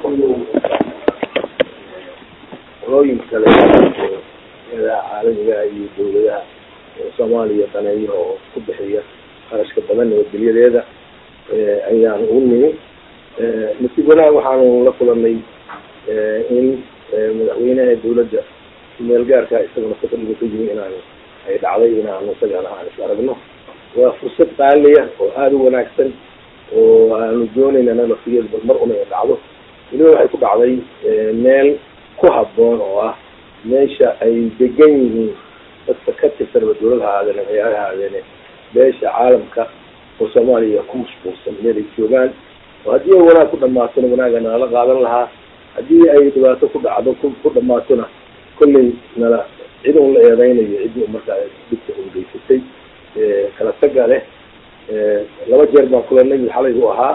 qolooyin kale caalamiga iyo dawladaha soomaaliya daneeyo oo ku bixiya qarashka badan nabadgelyadeeda ayaan ugu nimi nasiib wanaag waxaanu la kulanay in madaxweynaha dawladda meel gaarka isaguna safariga ka yimi inaan ay dhacday inaanu isagana aan is aragno waa fursad qaaliya oo aada u wanaagsan oo aanu doonayna naftigeed bal mar una dhacdo weliba waxay ku dhacday meel ku habboon oo ah meesha ay degan yihiin dadka ka tirsanba dawlad ha ahaadeen ciyaar ha ahaadeene beesha caalamka oo soomaaliya ku mashquulsan meel ay joogaan oo haddii ay wanaag ku dhamaatona wanaaga nalala qaadan lahaa haddii ay dhibaato ku dhacdo ku dhamaatona kolley nala cid un la eedeynayo ciddii markaa dhibka ungeysatay kala taga leh laba jeer baan kulanay mid xalay u ahaa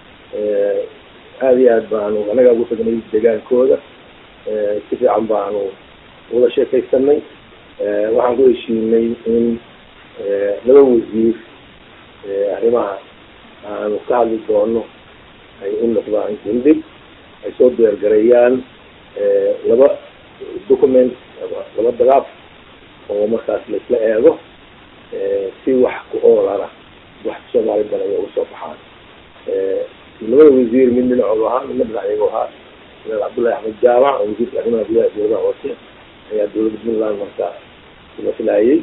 aada iyo aad baanu anagaa ugu tagnay degaankooda si fiican baanu wada sheekaysanay waxaan ku heshiinay in laba wasiir arrimaha aanu ka hadli doono ay u noqdaan gundhig ay soo deergareeyaan laba document laba dagaaf oo markaas laisla eego si wax ku oolana wax soomaali badan ay uga soo baxaan labada wasiir mid dhinacooda ahaa midna dhinacyagoo ahaa madaal cabdullahi axmed jaamac oo wasiirka arrimaha gudaha dawladaha hoose ayaa dawladda puntland markaa maslaayay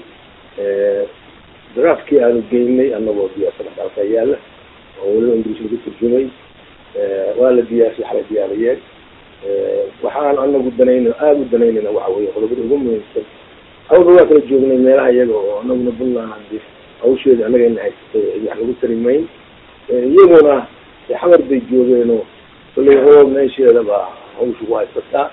daraafkii aanu geynay anagoo diyaarsan dalka yaala oo weliba ingiliis lagu turjumay waa la diyaarsay xalay diyaariyeen waxaan anagu danayna aada u danaynayna waxa weye qodobada ugu muhiimsan awalba waa kala joognay meelaha iyaga oo anaguna puntland hawsheeda anagayna haysatay cid wax lagu tarimayn iyaguna xamar bay joogeenoo kolley oo meesheeda baa hawsha ku haysataa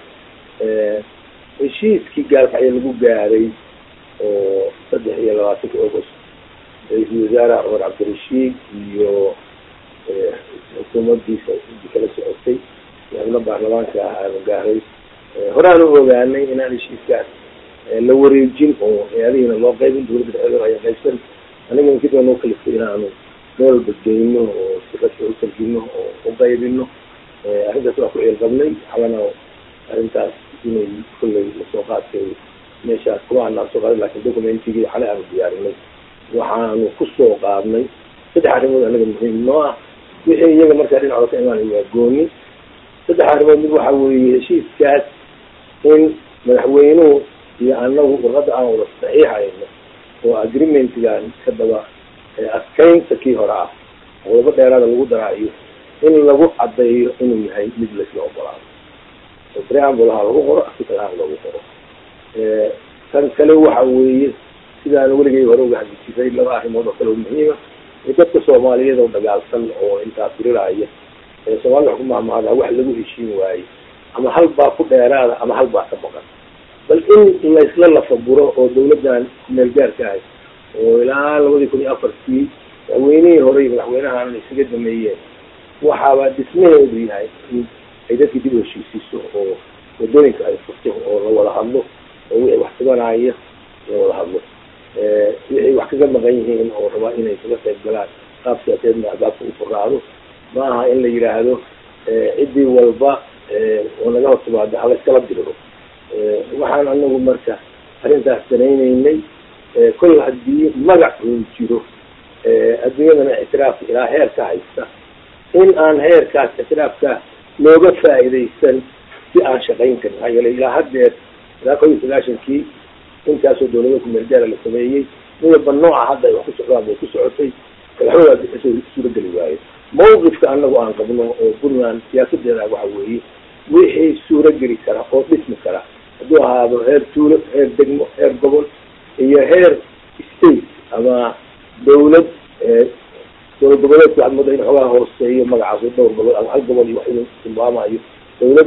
heshiiskii gaalkacyo lagu gaaray oo saddex iyo labaatanka august ra-iisul wasaare cumar cabdirashiid iyo xukuumadiisa kala socotay xubno baarlamaanka ah aanu gaaray horaan u ogaanay inaan heshiiskaas la wareejin oo hay-adihiina loo qaybin dawladda dhexdeeda ayaa qaybsan anigana kadib noo kalifay inaanu meel badgeyno oo si rasmi u tarjino oo u qaybino arrintaas waa ku ciilqabnay xalana arrintaas inay kolley lasoo qaadkay meeshaas kuma anaan soo qaadin lakin documentigii xalay aanu diyaarinay waxaanu kusoo qaadnay saddex arrimood anaga muhiim noo ah wixii iyaga markaa dhinacooda ka imaanay waa gooni saddex arrimood mid waxa weeye heshiiskaas in madaxweynuhu iyo anagu warqadda aan wada saxiixayno oo agreementgan ka daba adkaynta kii hore ah qodobo dheeraada lagu daraayo in lagu caddeeyo inuu yahay mid laisla ogolaado oo preambul ha lagu qoro article ha lagu qoro tan kale waxa weeye sidaan weligay hore uga hadli jiray laba arrimood oo kale oo muhiima ee dadka soomaaliyeed oo dagaalsan oo intaa diriraya ee soomaalida wax ku mahmahdaa wax lagu heshiin waaye ama hal baa ku dheeraada ama hal baa ka baqan bal in laysla lafaguro oo dawladdan kumeel gaarka ahay oo ilaa labadii kun iyo afartii madaxweynihii hore iyo madaxweynahan isaga dameeyeen waxaaba dhismaheedu yahay in ay dadkii dib u heshiisiiso oo wadooyinka ay furto oo la wada hadlo oo wixii wax tabanaya la wada hadlo wixii wax kaga maqan yihiin oo rabaa inay kaga qayb galaan qaab siyaaseedna albaabka u furaado ma aha in la yidhaahdo ciddii walba oo naga hor timaado hala iskala diriro waxaan anagu marka arrintaas danaynaynay kol haddii magac uu jiro adduunyadana ictiraafka ilaa heerka haysta in aan heerkaas ictiraafka looga faa'iidaysan si aan shaqayn karin maxaa yeelay ilaa haddeer ilaa kow iyo sagaashankii intaasoo dawlada kumeelgaara la sameeyey midaba nooca hadda ay wax ku socdaan bay ku socotay madaxweynaas kasoo suurageli waaye mawqifka anagu aan qabno oo puntland siyaasadeeda waxa weeye wixii suurageli kara oo dhismi kara hadduu ahaado heer tuulo heer degmo heer gobol iyo heer state ama dawlad dowlad goboleedka waxaad moodaa in xoogaa hooseeyo magacaas oo dhowr gobol ama hal gobol iyo wax inuu tilmaamayo dawlad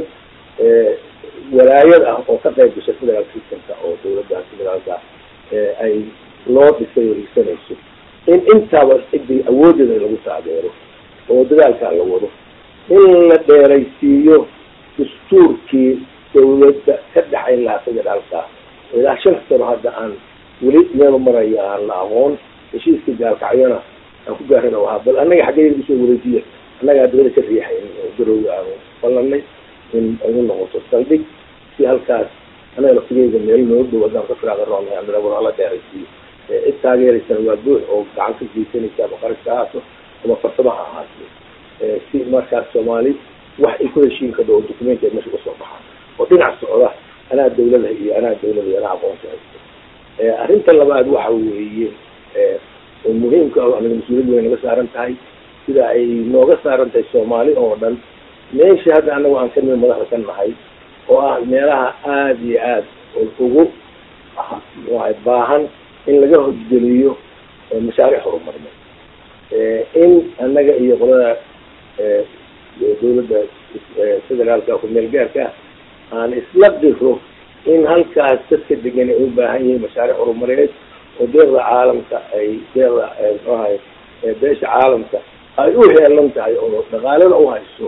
walaayad ah oo ka qayb gasha federal systemka oo dawladdaas federaalka ay loo dhisay oo hiigsanayso in intaaba ciddii awoodeeda lagu taageero oo dadaalkaa la wado in la dheeraysiiyo dastuurkii dawladda ka dhexayn lahaa federaalka ilaa shan sano hadda aan weli meel marayo aan la aqoon heshiiska gaalkacyona aan ku gaarana ahaa bal annaga xaggee usoo wareejiya annagaa dabada ka riixayn oo garowga aanu ballanay in ay u noqoto saldhig si halkaas anaga laftigeyga meel noo dhow haddaan ka firaaga roonay aan war hala dheeraysiiyo cid taageeraysana waa buux oo gacan ka geysanaysa ama qarash ha ahaato ama farsamo ha ahaato si markaas soomaali wax ay ku heshiin kardo oo documenteed meesha kasoo baxaa oo dhinac socda anaa dawlada iyo anaa dawlada iyo anaa aqoonsi haysto arrinta labaad waxa weeye oo muhiimka ah anaga mas-uuliyad way naga saaran tahay sida ay nooga saaran tahay soomaali oo dhan meesha hadda anagu aan kamid madaxda ka nahay oo ah meelaha aada iyo aad ugu waay baahan in laga hosgeliyo mashaariic horumarineed in annaga iyo qolada dawladda federaalka kumeel gaarka aan isla diro in halkaas dadka degan ay u baahan yihiin mashaariic horumarineed oo deeqda caalamka ay deeqda mxuahay beesha caalamka ay u heelan tahay oo dhaqaalada u hayso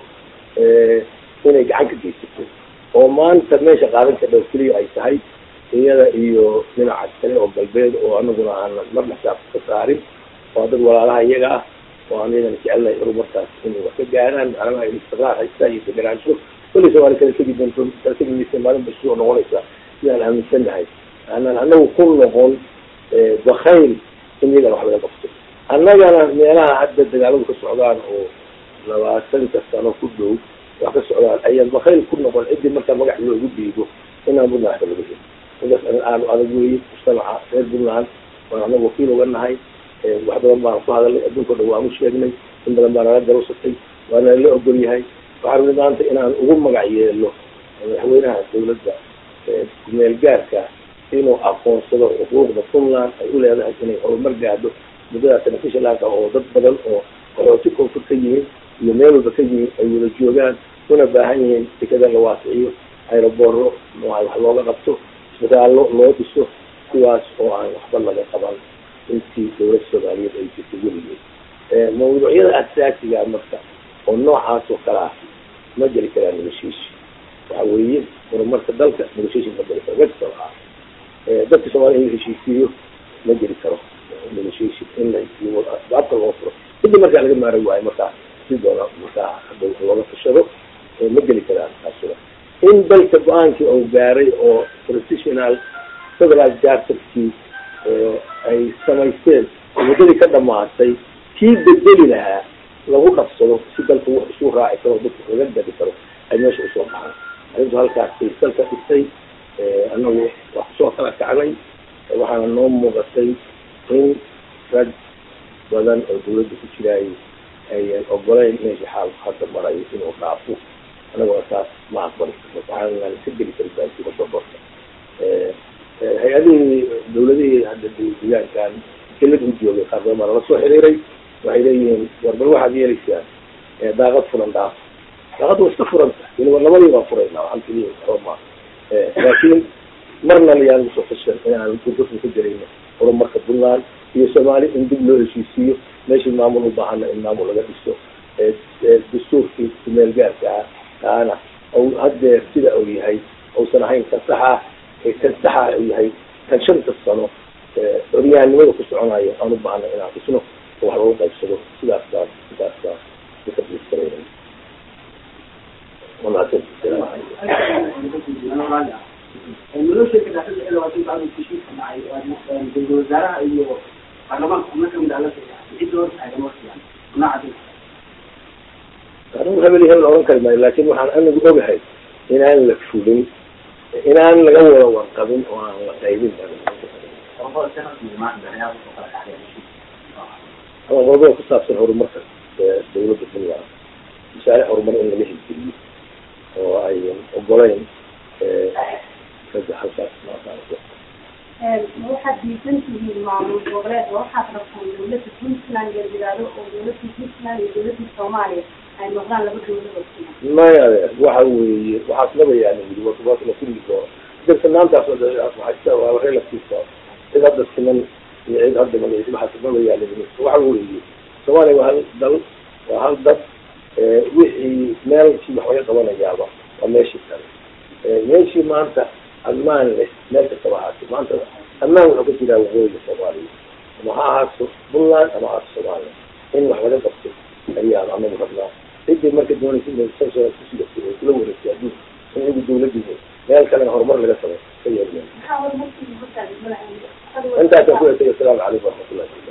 inay gacan ka geysato oo maanta meesha qaadan ka dhow keliya ay tahay iyada iyo dhinaca kale oo galbeed oo anaguna aanan marna xisaab ka saarin waa dad walaalaha iyaga ah oo aan iyagana jecelnahay horumarkaas inay wax ka gaaraan macnaha ay istiqraar haystaa iyo deganaansho kulli soomaali kala tegi doonto kala tegi maysa maalin ba soo noqonaysa sidaan aaminsannahay aanan anagu ku noqon bakayl in iyagana wax laga qabto annagana meelaha hadda dagaaladu ka socdaan oo labaatanka sano ku dhow wax ka socdaan ayaan bakayl ku noqon ciddii markaa magac loogu dhiibo inaan buntland waxba laga heli midaas aanu adag weeye mujtamaca reer puntland waan anaga wakiil uga nahay wax badan baan ku hadalnay adduunka o dhan waan u sheegnay in badan baa nala garowsatay waana la ogol yahay waxaan rabnay maanta inaan ugu magac yeelo madaxweynaha dawladda kumeel gaarka inuu aqoonsado xuquuqda puntland ay u leedahay inay horumar gaadho muddadaas beneficialanka oo dad badan oo qaxooti koonfur ka yihiin iyo meel walba ka yihiin ay wada joogaan una baahan yihiin dekada la waasiciyo aerobooro wax looga qabto isbitaallo loo dhiso kuwaas oo aan waxba laga qaban intii dawlad soomaaliyeed ay jirtay weligeed mawduucyada asaasiga marka oo noocaas oo kale ah ma jeli karaa negotiation waxa weeye horumarka dalka negotiation ma jeli karo wexal ah dadka soomaliya in la heshiisiiyo ma jeli karo negotiation in la baabka loo furo kadib markaa laga maara waayo markaa si doona markaa hadda looga tashado ma geli karaan taasuna in dalka go-aankii oo gaaray oo professional federal charterkii ay samaysteen muddadii ka dhamaatay kii bedeli lahaa lagu dhafsado si dalka wax isu raaci karo dadka laga dadi karo ay meesha usoo baxaan arrintu halkaasay dalka dhigtay anagu wax kusoo kala kacnay waxaana noo muuqatay in rag badan oo dawladda ku jiraayay ayan ogolayn meesha xaal hadda marayo inuu dhaafo anaguna taas ma aqbali waxaan ka geli karin baasiga soborka hay-adihii dawladihii hadda deegaankan kelad u joogay qaar badan baa nala soo xiriiray waxay leeyihiin warbal waxaad yeelaysaan daaqad furan dhaaf daaqadda waa iska furanta weliba labadii baan furayna waxaan keliya roma laakiin marna layaan usoo fashan inaan gurgurka ka gelayno horumarka puntland iyo soomaali in dib loo heshiisiiyo meeshii maamul u baahana in maamul laga dhiso dastuurkii kumeel gaarka ah kaana ou haddeer sida uu yahay uusan ahayn kan saxa kan saxa uu yahay kan shanta sano xoryahanimada ku soconayo aan u baahna inaan dhisno oo wax lagu qaybsado sidaas baan sidaas baan ukadiskarayna wanaagsan nolosha kadhaxda ee labaatan bacdu heshiiska dhacay ra-iisul wasaaraha iyo baarlamaanka xubno kamid ah la saxeexay cidda hor taagan waqtigan nooca anigu hebel iyo hebel oran kari maayo laakin waxaan anigu ogahay inaan la fulin inaan laga wada warqabin oo aan la qaybin ama qodobada ku saabsan horumarka dawladda puntland mashaariic horumar in laga hirgeliyo oo ayan ogolayn ragga halkaas waxaad diisan tihiin maamul goboleed oo waxaad rabtaan dawladda puntland la yidhaahdo oo dawladda puntland iyo dawladda soomaaliya ay noqdaan laba dawladood maya waxa weeye waxaas labayaani yiri waas la kulli doono darsanaantaas waa relative cid hadda siman iyo cid hadda magaciisa waxaas labayaani waxa weeye soomaaliya waa hal dal waa hal dad wixii meelkii wax laga qabanayaaba waa meeshii kale meeshii maanta ammaan leh meel kastaba ahaatay maanta ammaan wuxuu ka jiraa waqooyiga soomaaliya ama ha ahaato puntland ama ahaato soomaaliya in wax laga qabto ayaan anagu rabnaa ciddii marka doonaysa inay kusii kula wareegtay adduunka diiday meel kalena horumar laga samay ka yeelmeen maxaa horumarkii hortaada malaha intaasaan ku hetay asalaamu calaykum waraxmatullahi